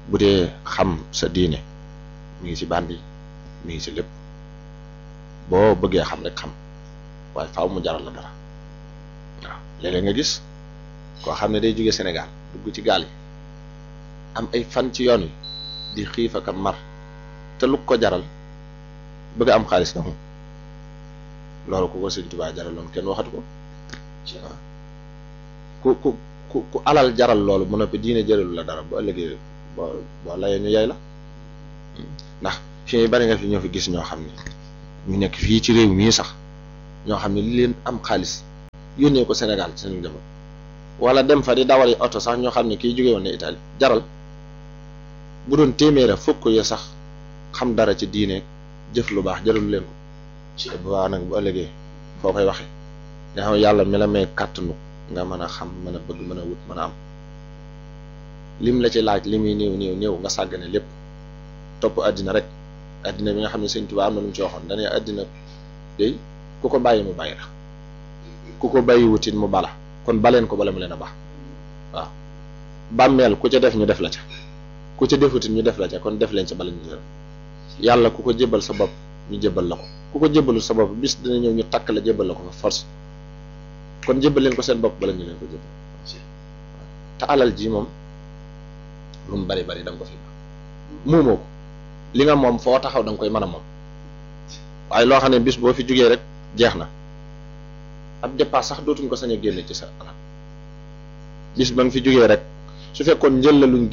bu dee xam sa diine mi ngi ci bandi mi ngi ci lépp boo bëggee xam rek xam waaye faaw mu jaral la dara waaw léeg-léeg nga gis koo xam ne day jóge Sénégal dugg ci gaal yi am ay fan ci yoon wi di xiif ak mar te lu ko jaral bëgg am xaalis na moom loolu ku ko Sëñ Tuubaa jaraloon kenn waxatu ko waaw ku ku ku ku alal jaral loolu mu noppi diine jëralu la dara bu ëllëgee boo boo layee ñu yay la ndax fii bari nga fi ñoo fi gis ñoo xam ne ñu nekk fii ci réew mii sax ñoo xam ne li leen am xaalis yónnee ko Sénégal ci seen njaboot wala dem fa di dawali oto sax ñoo xam ne kii jóge woon ne Italie jaral bu doon téeméera fukk ya sax xam dara ci diine jëf lu baax jaralu leen ko te bu baax nag bu ëllëgee foo koy waxee nga xam yàlla mi la may kàttanu nga mën a xam mën a bëgg mën a wut mën a am lim la ci laaj li muy néew néew néew nga sàggane lépp topp àddina rek àddina bi nga xam ne Sëñ Tuubaa am na lu mu ci waxoon dañuy àddina day ku ko bàyyi mu bàyyi la ku ko bàyyi wutit mu bala kon baleen ko bala mu leen a baax waaw bàmmeel ku ca def ñu def la ca ku ca defutit ñu def la ca kon def leen ca bala ñu def yàlla ku ko jébbal sa bopp ñu jébbal la ko ku ko jébbalu sa bopp bis dina ñëw ñu takk la jébbal la ko fa force kon jébbal leen ko seen bopp bala ñu leen ko jébbal te alal ji moom lu mu bari bari da nga ko fi muumoo ko li nga moom foo taxaw da nga koy mën a moom waaye loo xam ne bis boo fi jugee rek jeex na ab dépasse sax dootuñ ko sañ a génne ci sa alal bis ba nga fi jugee rek su fekkoon njël la luñ